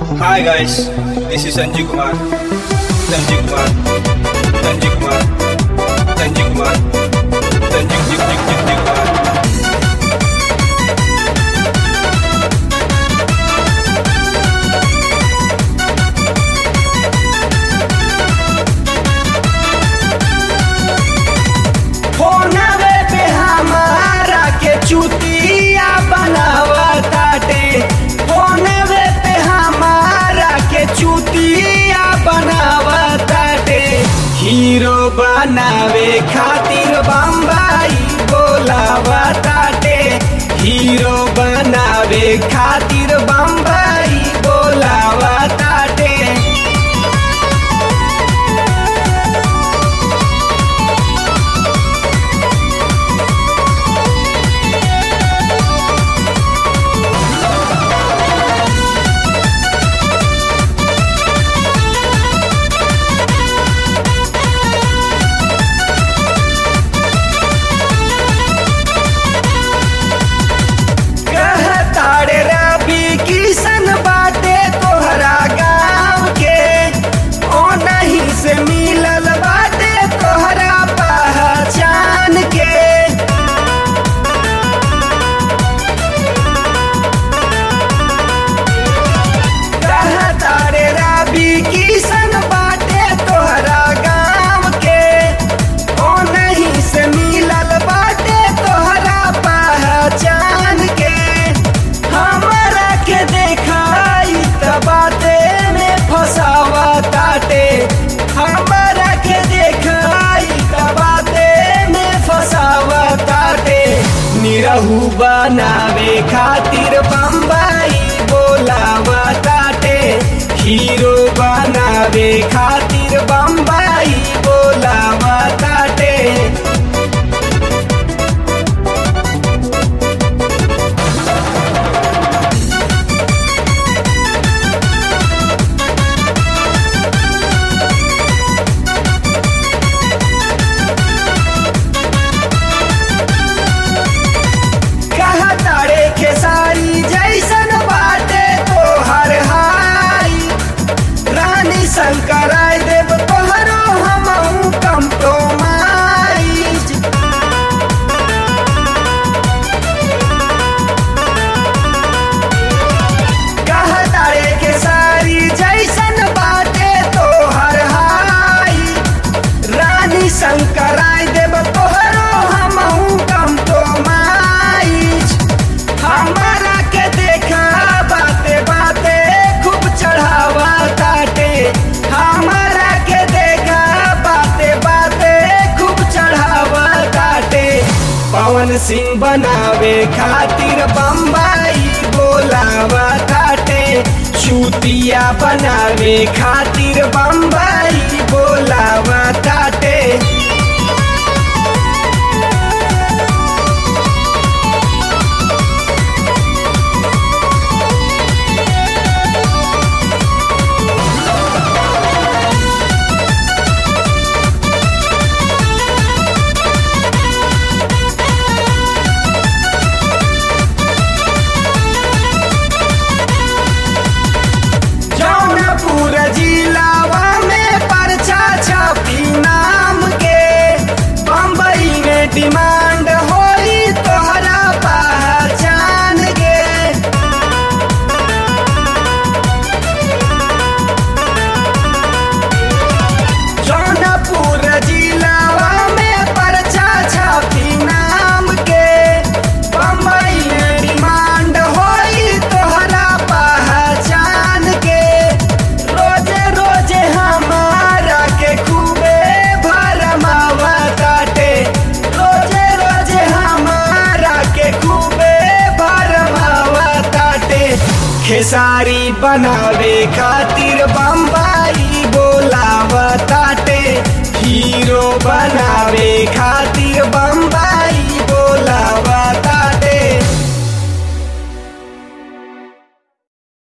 Hi guys, this is Sanjay Kumar. Sanjay Kumar. Sanjay Kumar. Sanjay Kumar. Sanjay Jig Jig Jig Jig Kumar. फोनवे पे हमारा के चुतिया बनावताटे फोनवे पे हमारा के चुतिया बनावताटे हीरो बनावे खातिर बम्बई बोलावताटे हीरो बनावे खातिर बम्बई बोलावताटे कहताड़े रवि किशन बाटे तोहरा गाँव के ओ नहीं से मिलल बाटे तोहरा पहचान के कहताड़े रवि किशन बाटे तोहरा गाँव के ओ नहीं से मिलल बाटे तोहरा पहचान के हमरा के देखाई त बाते में फसावा ताटे हमरा के देखाई त बाते में फसावा ताटे निरहू बनावे खातिर बम्बई बोलावा ताटे हीरो बनावे खातिर बम्बई बोलावा ताटे कहा तारे खेसारी जैसन बाटे तो हर हाई रानी शंकर देव तोहरो हम कम तो माई कहा तारे खेसारी जैसन बाटे तो हर हाई रानी शंकर देव तोहरो हम कम तो माई हमारा के देखा बाते बाते खूब चढ़ावा ताटे हमारा के देखा बाते बाते खूब चढ़ावा ताटे पवन सिंह बनावे खातिर बम्बई बोलावा ताटे चूतिया बनावे खातिर बम्बई बोलावा ताटे जौनपुर जिलावा में परचा छपी नाम के बम्बई में डिमांड होई तोहरा पहचान के जौनपुर जिलावा में परचा छपी नाम के बम्बई में डिमांड होई तोहरा पहचान के रोजे रोजे हमारा के खूबे भरमावा काटे रोजे रोजे हमारा के खूबे भरमावा काटे खेसारी बनावे खातिर बम